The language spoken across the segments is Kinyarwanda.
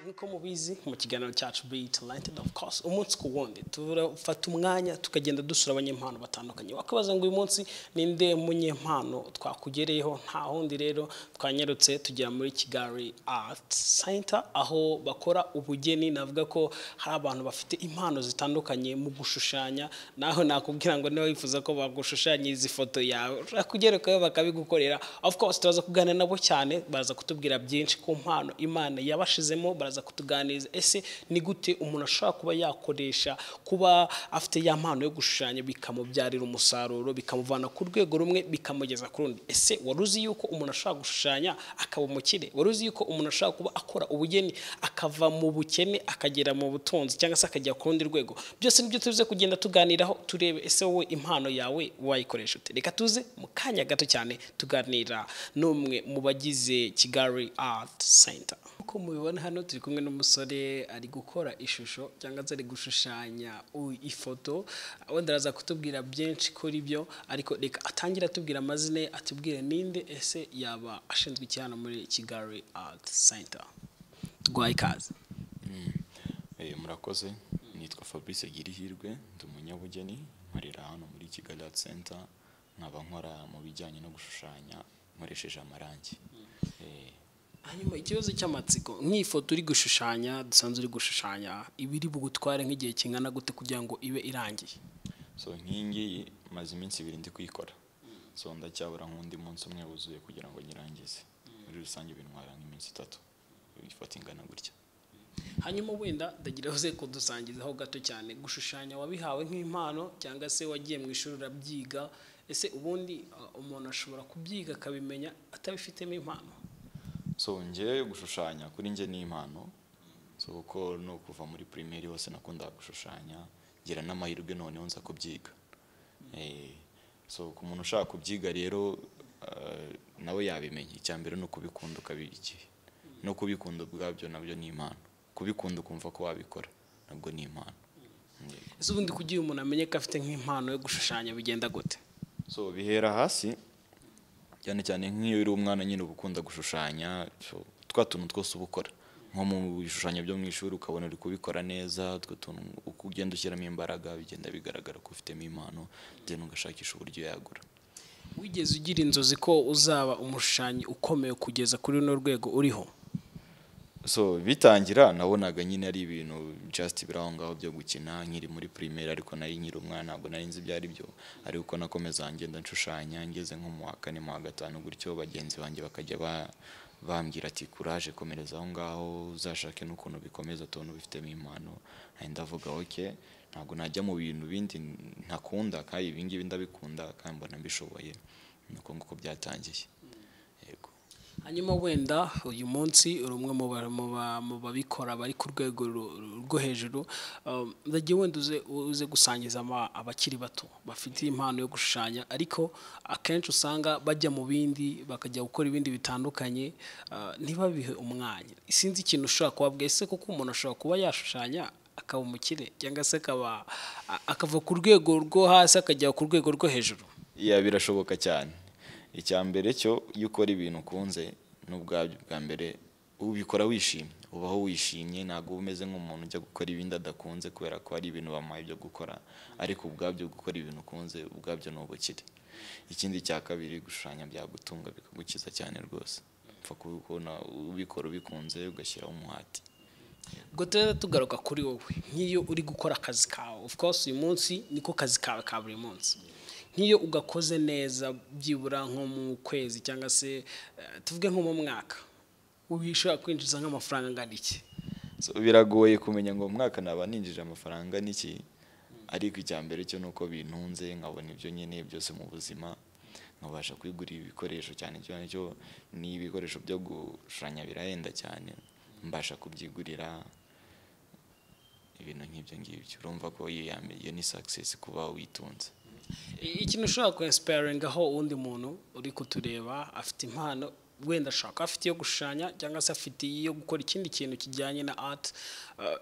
nk'uko mubizi mu kiganiro cyacu be talented of course umunsi ku wundi turafata umwanya tukagenda dusura abanyempano batandukanye wakabaza ngo uyu munsi ninde munyempano twakugereyeho nta wundi rero twanyarutse tugera muri kigali art center aho bakora ubugeni navuga ko hari abantu bafite impano zitandukanye mu gushushanya naho nakubwira ngo niba wifuza ko bagushushanyiriza ifoto yawe ushobora kugerekayo bakabigukorera of course turaza kuganira nabo cyane baza kutubwira byinshi ku mpano imana yabashizemo baraza kutuganiriza ese ni gute umuntu ashobora kuba yakoresha kuba afite ya mpano yo gushushanya bikamubyarira umusaruro bikamuvana ku rwego rumwe bikamugeza ku rundi ese wari uzi yuko umuntu ashobora gushushanya akaba umukire wari uzi yuko umuntu ashobora kuba akora ubugeni akava mu bukene akagera mu butunzi cyangwa se akajya ku rundi rwego byose nibyo tuze kugenda tuganiraho turebe ese wowe impano yawe wayikoresha ute reka tuze mu kanya gato cyane tuganira n'umwe mu bagize kigali art center nk'uko mubibona hano turi kumwe n'umusore ari gukora ishusho cyangwa se ari gushushanya u- ifoto wenda araza kutubwira byinshi kuri byo ariko reka atangire atubwira amazina ye atubwire ninde ese yaba ashinzwe iki hano muri kigali art center rwaye ikaze Eh, murakoze nitwa fabrice girihirwe ndi umunyabugeni nkorera hano muri kigali art center nkaba nkora mu bijyanye no gushushanya nkoresheje amarangi Eh, hanyuma ikibazo cy'amatsiko nk'ifoto uri gushushanya dusanzwe uri gushushanya iba iri bugutware nk'igihe kingana gute kugira ngo ibe irangiye so nk'iyi ngiyi maze iminsi ibiri ndi kuyikora so ndacyabura nk'undi munsi umwe wuzuye kugira ngo nyirangize muri rusange bintwara nk'iminsi itatu ifata ingana gutya hanyuma wenda ndagira uze kudusangizaho gato cyane gushushanya wabihawe nk'impano cyangwa se wagiye mu ishuri urabyiga ese ubundi uh, umuntu ashobora kubyiga akabimenya atabifitemo impano so njyewe gushushanya kuri njye ni impano so kuko ni ukuva muri primaire hose nakundaga gushushanya ngira n'amahirwe noneho nza kubyiga Eh, so ku muntu ushaka kubyiga rero eh, nawe yabimenya icya mbere ni ukubikunda ukabigikira no kubikunda ubwabyo nabyo ni impano kubikunda ukumva ko wabikora nabwo ni impano Yego. ese ubundi kugira umuntu amenye ko afite nk'impano yo gushushanya bigenda gute so bihera hasi cyane cyane nk'iyo uri umwana nyine uba ukunda gushushanya so, twa tuntu twose uba ukora nko mu bishushanyo byo mu ishuri ukabona uri kubikora neza utwo tuntu uko ugenda ushyiramo imbaraga bigenda bigaragara ko ufitemo impano then ugashakisha uburyo yagura wigeze ugira inzozi ko uzaba umushushanyi ukomeye kugeza kuri runo rwego uriho so bitangira nabonaga nyine ari ibintu just biri aho ngaho byo gukina nkiri muri primaire ariko nari nkiri umwana ntabwo nari nzi ibyo ari byo ariko nakomeza ngenda nshushanya ngeze nko mu wa kane mu wa gatanu gutyo bagenzi banjye bakajya ba- bambwira ati kuraje komereza aho ngaho uzashake n'ukuntu bikomeza tubona ubifitemo impano Nari ndavuga oke ntabwo najya mu bintu bindi ntakunda kandi ibingibi ndabikunda kandi mbona mbishoboye ni uko nguko byatangiye yego hanyuma wenda uyu munsi uri umwe mu ba- mu ba- mu babikora bari ku rwego ru- ru- rwo hejuru Um, ndagiye wenda uze uze gusangiza aba- abakiri bato bafite impano yo gushushanya ariko akenshi usanga bajya mu bindi bakajya gukora ibindi bitandukanye uh, ntibabihe umwanya sinzi ikintu ushobora kubabwira ese kuko umuntu ashobora kuba yashushanya akaba umukire cyangwa se akaba a- akava ku rwego rwo hasi akajya ku rwego rwo hejuru ya birashoboka cyane icya mbere cyo iyo ukora ibintu ukunze n'ubwabyo bwa mbere ubikora wishimye ubaho wishimye ntabwo uba umeze nk'umuntu ujya gukora ibindi adakunze kubera ko hari ibintu bamuhaye byo gukora ariko ubwabyo gukora ibintu ukunze ubwabyo ni ubukire ikindi cya kabiri gushushanya byagutunga bikagukiza cyane rwose upfa kubikora ubikora ubikunze ugashyiraho umuhati ubwo turere tugaruka kuri wowe nk'iyo uri gukora akazi kawe of course uyu munsi niko kazi kawe ka buri munsi nk'iyo ugakoze neza byibura nko mu kwezi cyangwa se eh, tuvuge nko mu mwaka ushobora kwinjiza nk'amafaranga angana iki So, biragoye kumenya ngo umwaka naba ninjije amafaranga n'iki ariko icya mbere cyo ni uko bintunze nkabona ibyo nkeneye byose mu buzima nkabasha kwigurira ibikoresho cyane cyane cyo ni ibikoresho byo gushushanya birahenda cyane mbasha kubyigurira ibintu nk'ibyo ngibyo urumva ko iyo ya mbere- iyo ni success kuba witunze I- ikintu ushobora kwinsipayiringaho uwundi muntu uri kutureba afite impano wenda ashaka afite iyo gushushanya cyangwa se afite iyo gukora ikindi kintu kijyanye na ati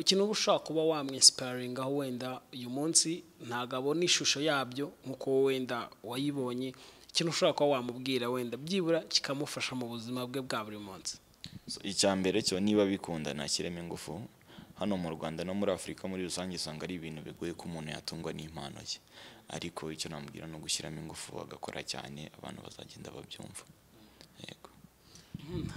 ikintu uba ushobaka kuba wamwinsipayiringaho wenda uyu munsi ntabwo abona ishusho yabyo nk'uko wowe wenda wayibonye ikintu ushobora kuba wamubwira wenda byibura kikamufasha mu buzima bwe bwa buri munsi So, icya mbere cyo niba bikunda nashyiremo ingufu hano mu Rwanda no muri Afurika muri rusange usanga ari ibintu bigoye ko umuntu yatungwa n'impano ye ariko icyo namubwira ni ugushyiramo ingufu bagakora cyane abantu bazagenda babyumva yego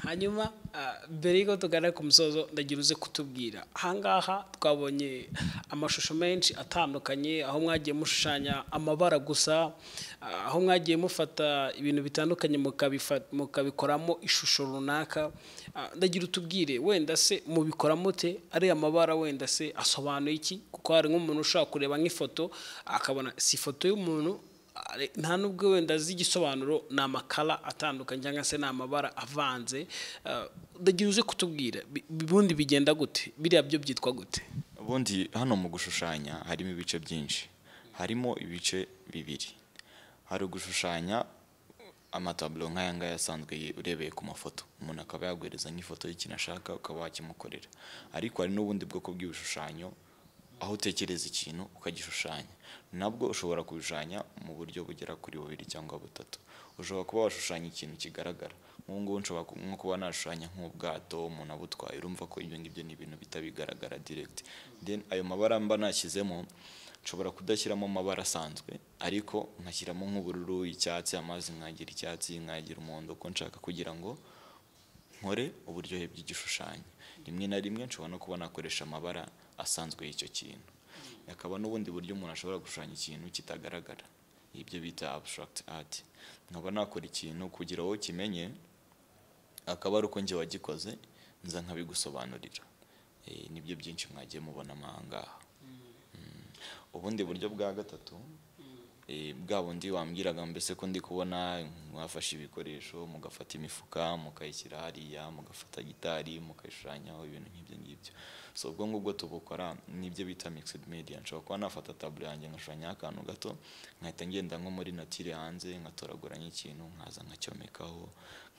hanyuma ah, mbere y'uko tuganira ku musozo ndagira uze kutubwira ahangaha twabonye amashusho menshi atandukanye aho mwagiye mushushanya amabara gusa ah, aho mwagiye mufata ibintu bitandukanye mukabifa- mukabikoramo ishusho runaka Ah, ndagira utubwire wenda se mubikora mute ari amabara wenda se asobanuye iki kuko hari nk'umuntu ushobora kureba nk'ifoto akabona si ifoto y'umuntu Ari- nta nubwo wenda azi igisobanuro ni amakara atandukanye cyangwa se ni amabara avanze Eh, ndagira uze kutubwira bi- ubundi bigenda gute biriya byo byitwa gute ubundi hano mu gushushanya harimo ibice byinshi harimo ibice bibiri hari ugushushanya amataburo nk'aya ngaya asanzwe ye- urebeye ku mafoto umuntu akaba yaguhereza nk'ifoto y'ikintu ashaka ukaba wakimukorera ariko hari n'ubundi bwoko bw'ibishushanyo aho utekereza ikintu ukagishushanya nabwo ushobora kubishushanya mu buryo bugera kuri bubiri cyangwa butatu ushobora kuba washushanya ikintu kigaragara nk'ubu ngubu nshobora ku- nko kuba nashushanya nk'ubwato umuntu abutwaye urumva ko ibyo ngibyo ni ibintu bita bigaragara direct then ayo mabara mba nashyizemo nshobora kudashyiramo amabara asanzwe ariko nkashyiramo nk'ubururu icyatsi amazi nkagira icyatsi nkagira umuhondo ko nshaka kugira ngo nkore uburyohe bw'igishushanyo rimwe na rimwe nshobora no kuba nakoresha amabara asanzwe y'icyo kintu hakaba n'ubundi buryo umuntu ashobora gushushanya ikintu kitagaragara ibyo bita abstract art nkaba nakora ikintu kugira ngo kimenye akaba ari uko njye wagikoze nza nkabigusobanurira Eh, nibyo byinshi mwagiye mubonamo aha ngaha Mm. ubundi buryo bwa gatatu eh, bwa bundi wambwiraga mbese ko ndi kubona mwafashe ibikoresho mugafata imifuka mukayishyira hariya mugafata gitari mukayishushanyaho ibintu nk'ibyo ngibyo so ubwo ngubwo tubukora n'ibyo bita mixed media nshobora kuba nafata taburo yanjye ngashushanya akantu gato nkahita ngenda nko muri natire hanze nkatoragura nk'ikintu nkaza nkacyomekaho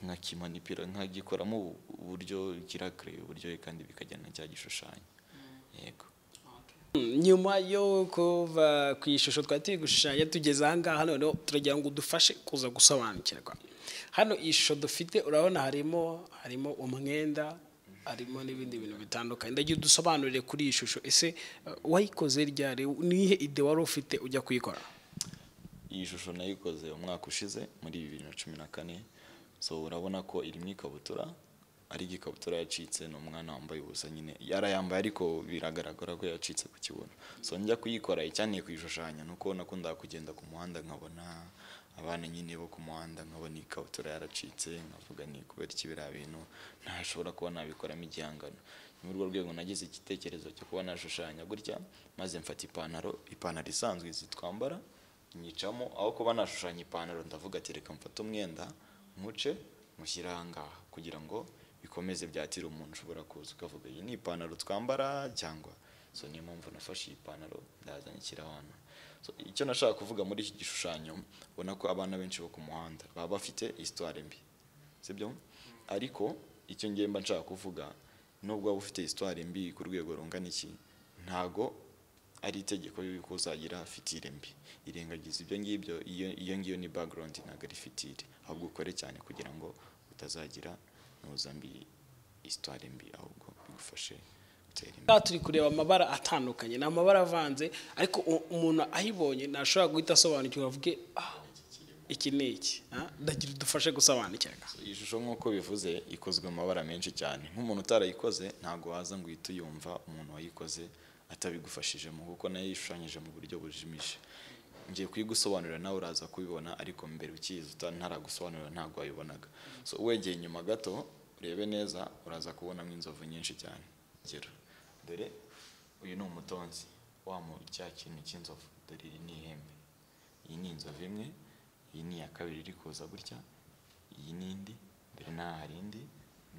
nkakimanipira nkagikoramo ubu- uburyo kirakireye uburyohe kandi bikajyana na cya gishushanyo yego nyuma yo kuva ku ishusho twari turi gushushanya tugeze aha ngaha noneho turagira ngo udufashe kuza gusobanukirwa hano iyi shusho dufite urabona harimo harimo umwenda harimo n'ibindi bintu bitandukanye ndagira udusobanurire kuri iyi shusho ese eh, wayikoze ryari nihe ide wari ufite ujya kuyikora iyi shusho nayikoze umwaka ushize muri bibiri na cumi na kane so urabona ko irimo ikabutura ariko ikabutura yacitse ni umwana wambaye ubusa nyine yarayambaye ariko biragaragara ko yacitse ku kibuno so njya kuyikora icyanteye kuyishushanya ni uko nakundaga kugenda ku muhanda nkabona abana nyine bo ku muhanda nkabona ikabutura yaracitse nkavuga ni kubera iki biriya bintu ntashobora kuba nabikoramo igihangano ni muri urwo rwego nagize igitekerezo cyo kuba nashushanya gutya maze mfata ipantaro ipantaro isanzwe izi twambara nyicamo aho kuba nashushanya ipantaro ndavuga ati reka mfate umwenda nywuce mushyire aha ngaha kugira ngo bikomeze byatire umuntu ushobora kuza ukavuga iyi ni ipantaro twambara cyangwa so niyo mpamvu nafashe iyi pantaro ndazanye ishyira hano so icyo nashaka kuvuga muri iki gishushanyo ubona ko abana benshi bo ku muhanda baba bafite histoire mbi sibyo ariko icyo ngiye mba nshaka kuvuga nubwo waba ufite histoire mbi ku rwego rungana iki ntago ari itegeko y'uko uzagira fitire mbi irengagiza ibyo ngibyo iyo iyo ngiyo ni background ntabwo ari fitire ahubwo ukore cyane kugira ngo utazagira ntuza mbi histoire mbi ahubwo bigufashe gutera imbere aha turi kureba amabara atandukanye ni amabara avanze ariko u- umuntu ayibonye ntashobora guhita asobanukirwa avuge "Ah, iki ni iki Ah, ndagira udufashe gusobanukirwa iyi shusho nk'uko bivuze ikozwe mu mabara menshi cyane nk'umuntu utarayikoze ntabwo waza ngo uhite uyumva umuntu wayikoze atabigufashijemo kuko nayo yishushanyije mu buryo bujimije ngiye kuyigusobanurira nawe uraza kubibona ariko mbere ukizi uta- ntaragusobanurira ntabwo wabibonaga so wegeye inyuma gato urebe neza uraza kubonamo inzovu nyinshi cyane urugero dore uyu ni umutonzi wa mu cya kintu cy'inzovu dore iri ni ihembe iyi ni inzovu imwe iyi ni iya kabiri iri kuza gutya iyi ni indi mbere n'aha hari indi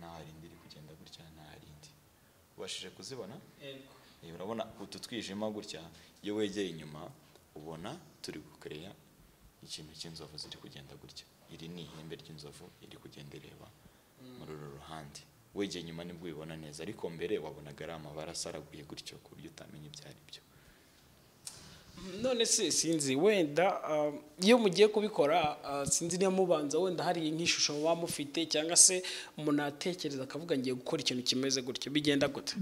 n'aha hari indi iri kugenda gutya n'aha hari indi ubashije kuzibona Eh, urabona utu twijima gutya iyo wegeye inyuma ubona turi gukereya ikintu cy'inzovu ziri kugenda gutya iri ni ihembe ry'inzovu iri kugenda ireba muri uru ruhande wegeye inyuma nibwo ubibona neza ariko mbere wabonaga ari amabara asaraguye gutyo ku buryo utamenya ibyo ari byo none se sinzi wenda ah, iyo mugiye kubikora ah, sinzi niba mubanza wenda hari nk'ishusho muba mufite cyangwa se umuntu atekereza akavuga ngiye gukora ikintu kimeze gutyo bigenda gute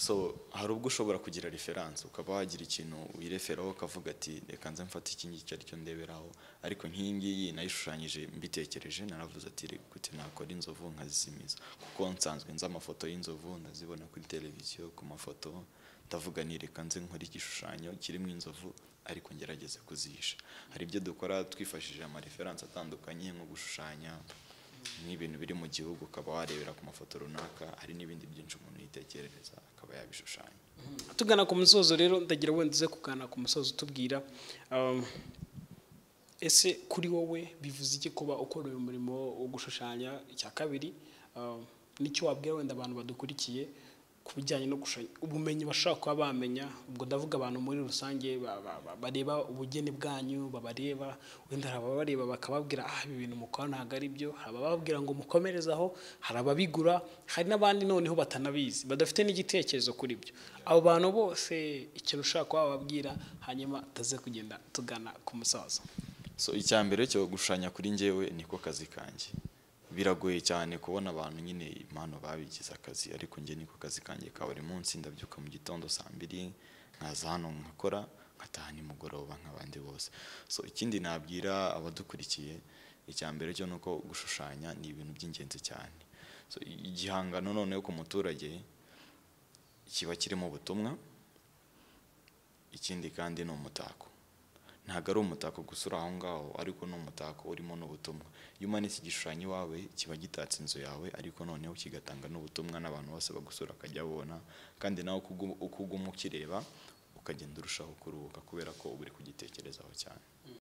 so hari ubwo ushobora kugira referanse ukaba wagira ikintu wireferaho ukavuga ati reka nze mfate iki ngiki aricyo ndeberaho ariko nk'iyi ngiyi nayishushanyije mbitekereje naravuze ati "Re- gute nakora inzovu nkazisimiza kuko nsanzwe nzi amafoto y'inzovu ndazibona kuri televiziyo ku mafoto ndavuga ni reka nze nkore igishushanyo kirimo inzovu ariko ngerageze kuzisha hari ibyo dukora twifashishije amareferanse atandukanye nko gushushanya n'ibintu biri mu gihugu ukaba warebera ku mafoto runaka hari n'ibindi byinshi umuntu yitekerereza akaba yabishushanya tugana ku musozo rero ndagira wenda uze kugana ku musozo utubwira um, ese kuri wowe bivuze iki kuba ukora uyu murimo wo gushushanya icya kabiri um, nicyo wabwira wenda abantu badukurikiye ku bijyanye no gushushanya ubumenyi bashobora kuba bamenya ubwo ndavuga abantu muri rusange ba- ba- ba- bareba ubugeni bwanyu babareba wenda hari ababareba bakababwira ah ibi bintu mukora ntabwo ari byo hari abababwira ngo mukomereze aho hari ababigura hari n'abandi noneho batanabizi badafite n'igitekerezo kuri byo abo bantu bose ikintu ushobora kuba wababwira hanyuma utaze kugenda tugana ku musaza so icya mbere cyo gushushanya kuri njyewe niko kazi kanjye biragoye cyane kubona abantu nyine impano babigize akazi ariko njye niko kazi kanjye ka buri munsi ndabyuka mu gitondo saa mbiri nkaza hano nkakora nkataha nimugoroba nk'abandi bose so ikindi nabwira abadukurikiye icya mbere cyo ni uko gushushanya ni ibintu by'ingenzi cyane so igihangano noneho ku muturage kiba kirimo ubutumwa ikindi kandi ni umutako ntabwo ari umutako gusa uri aho ngaho ariko ni umutako urimo n'ubutumwa iyo umanitse igishushanyo iwawe kiba gitatse inzu yawe ariko noneho kigatanga n'ubutumwa n'abantu bose bagusura bakajya babona kandi nawe uko ugu- uko uguma ukireba ukagenda urushaho kuruhuka kubera ko uba uri kugitekerezaho cyane